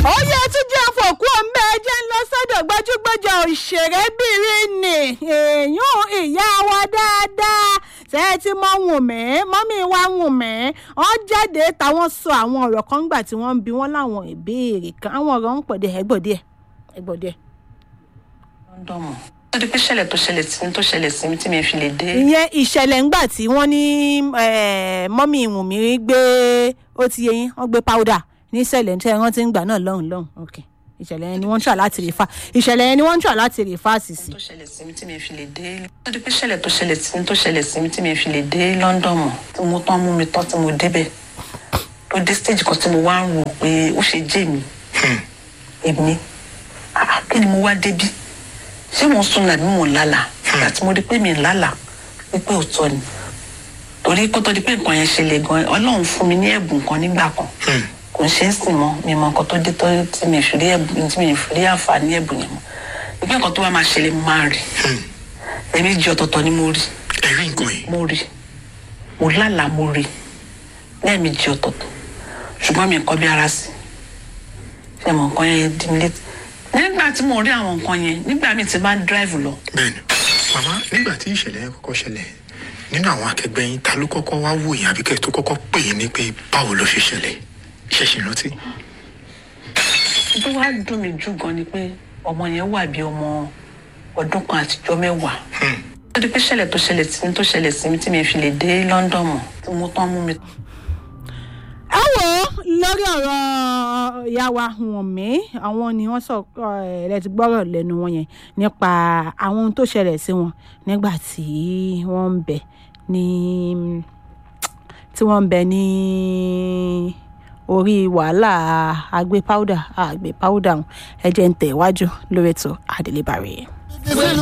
ó yẹ tún jẹ́ àfọ̀kú ọ̀nbẹ ẹjẹ́ ń lọ sọ́dọ̀ gbajúgbajà òṣèrébìnrin ni èèyàn ìyá wa dáadáa tẹ́ ẹ ti mọ Wùnmí mọ́mí wa Wùnmí wọ́n jáde táwọn sọ àwọn ọ̀rọ̀ kan gbà tí wọ́n ń bi wọ́n láwọn ìbéèrè kan àwọn ọ̀rọ̀ ń pọ̀ díẹ̀ ẹgbọ̀ díẹ̀ ẹgbọ̀ díẹ̀. lọ́dọ̀mù ó di pé ṣẹlẹ̀ tó ṣẹlẹ̀ sí mi tó ṣẹlẹ̀ sí mi tí mi fi lè dé. ìyẹn ìṣẹ̀lẹ̀ ńgbà tí wọ́n ní mọ́mí Wùnmí gbé ó ti yẹ yín wọ́n gbé powder níṣẹ̀lẹ̀ tí wọ́n ti ń gbà náà lọ́hùn lọ́hùn ok ìṣẹ̀lẹ̀ yẹn ni wọ́n ń tà láti rìfà ìṣẹ̀lẹ̀ yẹn ni wọ́n ń tà láti rìfà sí sí. tó ṣẹlẹ̀ sí mi tí mi fi lè dé. ó di pé ṣẹlẹ̀ tó ṣẹlẹ̀ sí mi tó ṣẹlẹ̀ sí mi tí mi fi lè dé London mọ̀ tí mo tán mú mi tán tí mo débẹ̀ tó dé stage kan tí mo wá ń wò pé ó ṣe jẹ́ mi èmi ah, kí ni mo wá débí ṣé mo ń sùn nàbí mo ń lálà ìgbà tí mo rí pé mi ń lálà wípé òótọ́ ni torí kó tó di pé nǹkan yẹn ṣẹlẹ̀ gan Ọlọ́run fún mi ní ẹ̀bùn kan nígbà kan kò ń ṣe é sìn mọ́ mi mọ nǹkan tó dé tó tí mi fi rí ẹ̀bùn tí mi fi rí àǹfààní ẹ̀bùn yẹn mọ́ ìpín nǹkan tó bá máa ṣẹlẹ̀ mo máa rí ẹ̀ẹ̀mejì ọ̀tọ̀ọ̀tọ̀ ni mo rí ẹ̀rí nǹkan yìí mo rí mo lálàá mo rí lẹ́ẹ̀mejì ọ̀tọ̀ọ̀tọ̀ ṣùgbọ́n mi nǹkan bí ara sí ṣe mọ nǹkan yẹn dí mi létí nígbà tí mo rí àwọn nǹkan yẹn nígbà míì tí bá ń dráìvù lọ bẹ́ẹ̀ni màmá nígbà tí ìṣẹ̀lẹ̀ yẹn kọ́kọ́ ṣẹlẹ̀ nínú àwọn akẹgbẹ́ yín ta ló kọ́kọ́ wá wò yín àbíkẹ́ tó kọ́kọ́ pè yín ní pé báwo ló ṣe ṣẹlẹ̀ ṣẹ̀ṣẹ̀ rántí. tó wá dùn mí jù gan ni pé ọmọ yẹn wà bí ọmọ ọdún kan àtijọ́ mẹ́wàá ó di pé ṣẹlẹ̀ tó ṣẹlẹ̀ sí mi tó ṣẹlẹ̀ sí mi tí mi fi lè dé London mọ̀ tí mo tán mú mi ẹ wò ó lórí ọ̀rọ̀ ìyá wa Wùnmí àwọn ni wọ́n sọ ẹ̀ ti gbọ́rọ̀ lẹ́nu wọn yẹn nípa àwọn ohun tó ṣẹlẹ̀ sí wọn nígbà tí wọ́n ń bẹ ní tí wọ́n ń bẹ ní orí wàhálà àgbé powder àgbé powder ẹ̀jẹ̀ ń tẹ̀ wájú lórí ètò àdélébàrè. sínú